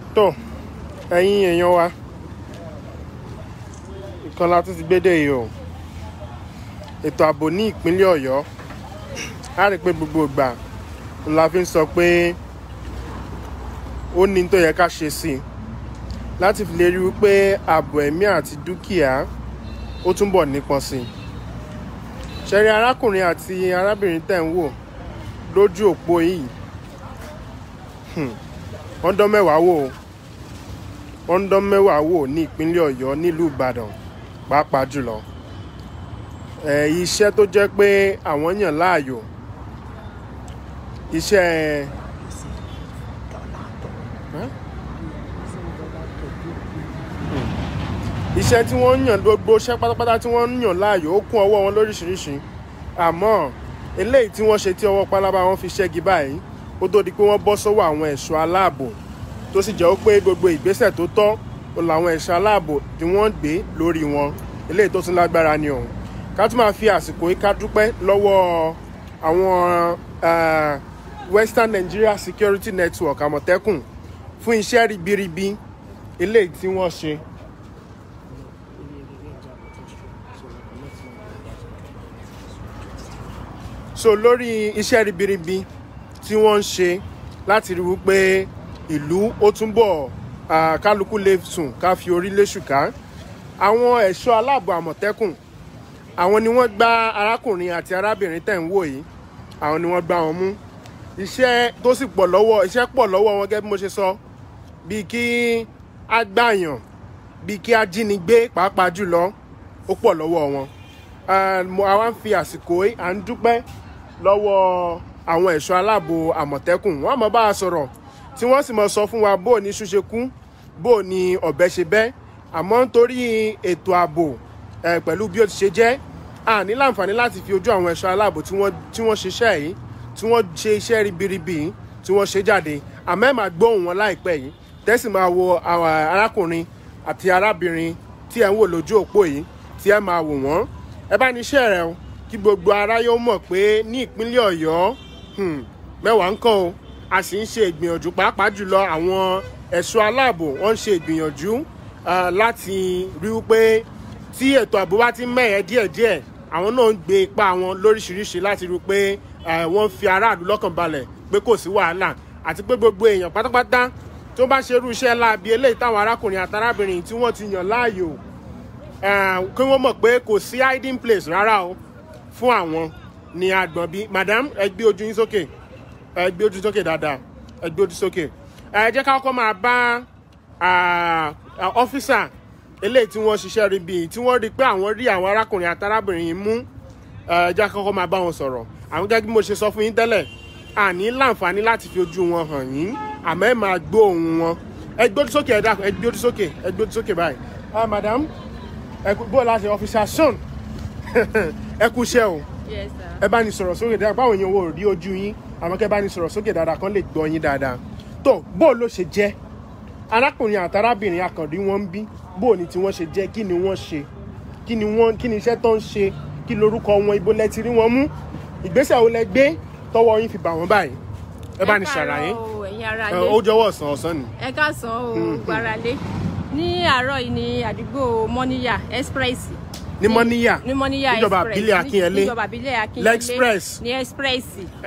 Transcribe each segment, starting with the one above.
tó ẹ̀yin èèyàn wa nǹkan la tún ti gbédè yìí o ètò ààbò ní ìpínlẹ̀ ọ̀yọ́ a rí i pé gbogbo ìgbà la fi ń sọ pé ó ní tó yẹ ká ṣe sí i láti fi lè rí wípé ààbò ẹ̀mí àti dúkìá ó túnbọ̀ nípọn sí i ṣẹ̀rí arákùnrin àti arábìnrin tẹ̀ ń wò lójú òpó yìí hmm, wọ́n dán mẹ́wàá wò ó wọ́n ń dán mẹ́wàá wò ní ìpínlẹ̀ ọ̀yọ́ nílùú ìbàdàn pàápàá jùlọ ẹ̀ iṣẹ́ tó jẹ́ pé àwọn yàn láàyò iṣẹ́ Huh? iṣẹ́ tí wọ́n ń yàn gbogbo iṣẹ́ pátápátá tí wọ́n ń yàn láàyò ó kún ọwọ́ wọn lóríṣiríṣi àmọ́ eléyìí tí wọ́n ṣe tí ọwọ́ pálábá wọn fi ṣẹ́gi báyìí ó tó di pé wọ́n bọ́ sọ́wọ́ àwọn ẹ̀ṣọ́ aláàbò tó sì jẹ́ pé gbogbo ìgbésẹ̀ tó tọ́ ó làwọn ẹ̀ṣọ́ aláàbò tí wọ́n gbé lórí wọn eléyìí tó tún lágbára ni ọ̀hún ká tún máa fi àsìkò yìí ká dúpẹ́ lọ́wọ́ àwọn uh, Western Nigeria Security Network àmọ̀tẹ́kùn fún iṣẹ́ ribiribi eléyìí tí wọ́n ṣe. so lórí iṣẹ́ ribiribi tí wọ́n ń ṣe láti rí wípé ìlú ó túnbọ̀ ah, kálukú lè sùn ká fi orí léṣùká àwọn ẹ̀ṣọ́ aláàbò àmọ̀tẹ́kùn àwọn ni wọ́n gbá arákùnrin àti arábìnrin tẹ̀ ń wò yìí àwọn ni wọ́n gbá wọn mú iṣẹ́ tó sì pọ̀ lọ́wọ́ iṣẹ́ pọ̀ lọ́wọ́ wọn gẹ́gẹ́ bí mo ṣe sọ bíi kí á gbàyàn bíi kí á jínigbé pàápàá jùlọ ó pọ̀ lọ́wọ́ wọn Ah, mo- àwa ń fi àsìkò yìí à ń dúpẹ́ lọ́wọ́ àwọn ẹ̀ṣọ́ aláàbò àmọ̀tẹ́kùn wọ́n mọ̀ bá a sọ̀rọ̀ tí wọ́n sì mọ̀ sọ fún wa bó o ní ṣúṣe kú bó o ní ọ̀bẹ ṣe bẹ́ àmọ́ nítorí ètò ààbò eh, pẹ̀lú bí ó ti ṣe jẹ́ a ní láǹfààní láti fi ojú àwọn ẹ̀ṣọ́ aláàbò tí wọ́n tí wọ́n ṣiṣẹ́ yìí tí wọ́n ṣe iṣẹ́ ribiribi yìí tí wọ́n ṣe jáde àmọ́ ẹ̀ máa gbóhùn wọn láìpẹ́ yìí tẹ́sí máa wo àwọn arákùnrin àti arábìnrin tí ẹ̀ ń wò lójú òpó yìí tí ẹ̀ máa wò wọ́n ẹ bá ní iṣẹ́ rẹ o kí gbogbo aráyé ó mọ̀ pé ní ìpínlẹ̀ ọ̀yọ́ hmm, mẹ́wàá ń kọ́ o a sì ń ṣe ìgbìyànjú pàápàá jùlọ àwọn ẹ̀ṣọ́ aláàbò wọ́n ń ṣe ìgbìyànjú ah, láti rí wípé tí ètò ààbò bá ti mẹ́ẹ̀ẹ́ díẹ̀díẹ̀ àwọn náà ń gbé ipá wọn lóríṣiríṣi láti rí i pé eh, wọ́n fi aráàlú lọ́kàn balẹ̀ pé kò sí wàhálà àti pé gbogbo èèyàn pátápátá tó bá ṣerú iṣẹ́ láabi eléyìí táwọn arákùnrin àtàrábìnrin tí wọ́n ti yàn láàyò eh, kí wọ́n mọ̀ pé kò sí hiding place rárá o fún àwọn ní agbọ̀n bí madam ẹ gbé ojú yín sókè ẹ gbé ojú sókè dáadáa ẹ gbé ojú sókè ẹ jẹ́ ká kọ́kọ́ máa bá ah, ah, ọ́físà eléyìí tí wọ́n ṣiṣẹ́ rí bíi tí wọ́n rí i pé àwọn rí àwọn arákùnrin àtàrábìnrin yìí mú ẹ jẹ́ ká kọ́kọ́ máa bá wọn sọ̀rọ̀ àwọn gẹ́gẹ́ bí mo ṣe sọ fún yín tẹ́lẹ̀ àní láǹfààní láti fi ojú wọn hàn yín àmọ́ ẹ máa gbọ́ ohùn wọn ẹ gbé ojú sókè ẹ dákun ẹ gbé ojú sókè ẹ gbé ojú sókè báyìí ah madam ẹ kú bó láti ọfíìsà son ẹ kú iṣẹ́ o Yes, sir. ẹ bá ní sọ̀rọ̀ sókè dáadáa báwo yẹn wo rí ojú yín àmọ́ kẹ́ bá ní sọ̀rọ̀ sókè dáadáa kan lè gbọ́ yín dáadáa tó bó ló ṣe jẹ́ arákùnrin àtàrábìnrin akàndí wọn ń bí bó ni tí wọ́n ṣe jẹ́ kí ni wọ́n ṣe kí ni wọ́n kí ni iṣẹ́ tó ń ṣe kí lorúkọ wọn ibo lẹ ti rí wọn mú ìgbésẹ̀ wo lẹ gbé tọwọ́ yín fi bà wọ́n báyìí ẹ bá ní ṣàlàyé ẹ káàárọ̀ o, ẹ̀yin ará ẹ, lé ó jọ̀wọ́ ọ̀sán ọ̀sán ni ẹ káàsán o gbaralé ní àárọ̀ yìí ní àdúgbò mọ́níyà express ní mọ́níyà ní mọ́níyà níjọba express àbílẹ̀ Akínyẹlé. níjọba àbílẹ̀ akínyẹlé L'Express. ní express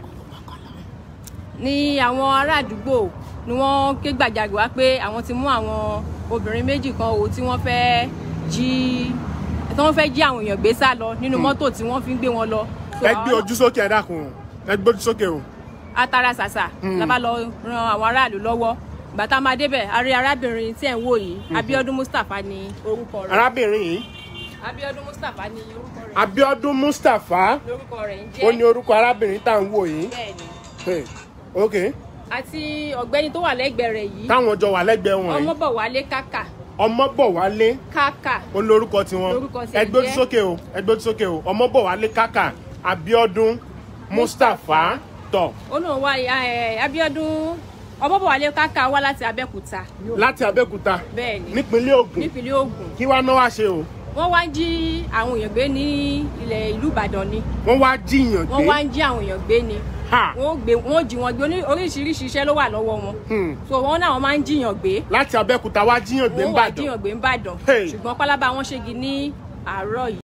ní àwọn ará àdúgbò ni wọ́n ké gbàjarè wá pé àwọn ti mú àwọn obìnrin méjì kan o tí wọ́n fẹ́ jí tí wọ́n fẹ́ jí àwọn èèyàn gbé sá lọ nínú mọ́tò tí wọ́n fi ń gbé wọn lọ. So, ẹ gbé àwọn- ojú sókè ẹ dákun ẹ gbé ojú sókè o atara ṣàṣà la bá lọ ran àwọn aráàlú lọ́wọ́ ìgbà tá a máa débẹ̀ a rí arábìnrin tí ẹ̀ ń wò yìí Abíọ́dún Mustapha ni orúkọ rẹ̀ arábìnrin yìí Abíọ́dún Mustapha ni orúkọ rẹ̀ Abíọ́dún Mustapha lórúkọ rẹ̀ ń ó jẹ́ ní orúkọ arábìnrin tá à ń wò yìí bẹ́ẹ̀ ni Hey, ok àti ọ̀gbẹ́ni tó wà lẹ́gbẹ̀ẹ́ rẹ̀ yìí táwọn jọ wà lẹ́gbẹ̀ẹ́ wọn yìí Ọmọbọ̀wálé Kàkà Ọmọbọ̀wálé Kàkà ó lórúkọ tiwọn Lórúkọ tiẹ̀ ẹ gbójú jẹ́- sókè o ẹ gbójú sókè o Ọmọbọ̀wálé Kàkà Abíọ́dún Mustapha tọ ó lóun wá ẹ, Abíọ́dún Ọmọbọ̀wálé Kàkà wá láti Abẹ́òkúta láti Abẹ́òkúta bẹ́ẹ̀ ni nípínlẹ̀ Ògùn nípínlẹ̀ Ògùn kí wàá náà wá ṣe o wọ́n wá ń jí àwọn èèyàn gbé ní ilẹ̀ ìlú Ìbàdàn ni wọ́n wá jíyàn wọ́n wá gbé ń jí àwọn èèyàn gbé ni Ha. wọ́n ó gbé wọ́n ó jí wọn gbé Oní- oríṣiríṣi iṣẹ́ ló wà lọ́wọ́ wọn Hmm. so wọ́n náà wọ́n máa ń jiyàn gbé láti abẹ́òkúta wá jíyàn gbé ń wọ́n wà bàdàn jiyàn gbé ń bàdàn Hey. ṣùgbọ́n pálábá wọn ṣégi ní àárọ̀ yìí